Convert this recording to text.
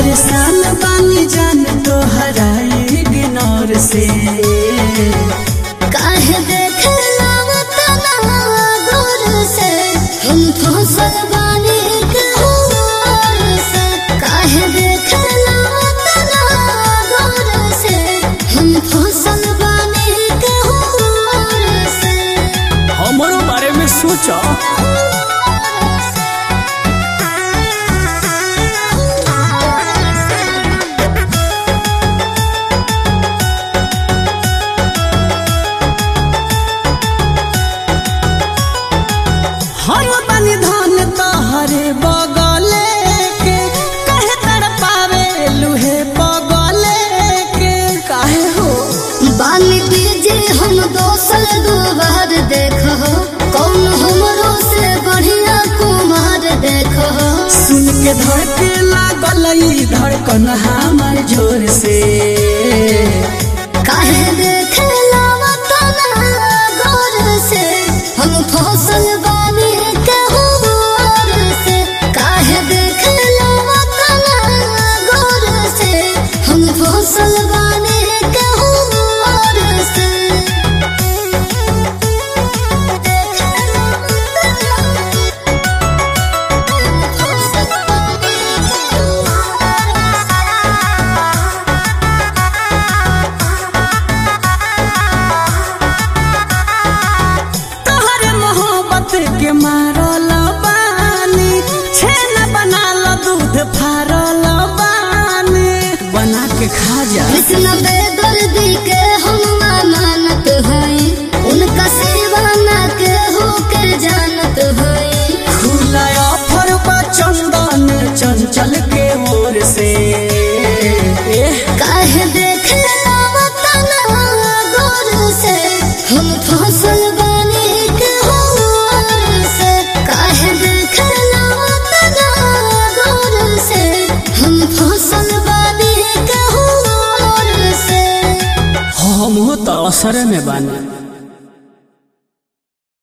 परेशान बानी जान तो हराई गिनौर से काहे देखला तना दूर से हम फसल बानी कहूर से काहे देखला तना दूर से हम फसल बानी कहूर से हमरो बारे में सोचो हम बनी धन तहरे बगले के कहे तर पावे लुहे बगले के काहे हो बानी बीजे हम दोसल दोबार देखो कौन हमरो से बढ़िया कुमार देखो सुन के धड़के लागल ई धड़कन हमर जोर से काहे देखला तना गौर से हम फसल बानी कहूर से काहे देखला तना गौर से हम फसल बानी कहूर से तोहरे मोहब्बत के मारल बानी छेना बनाल दूध फारल बानी बना के खा जा कृष्ण बेदर्दी के हम मानत हई उनका सेवा न के हो के जानत हई खुला ऑफर बा चंदन चंचल के ओर से एह, काहे देखला तना गौर से हम फसल बने के होर से काहे देखला तना गौर से हम फसल बने के होर से हम हो तो असर में बानी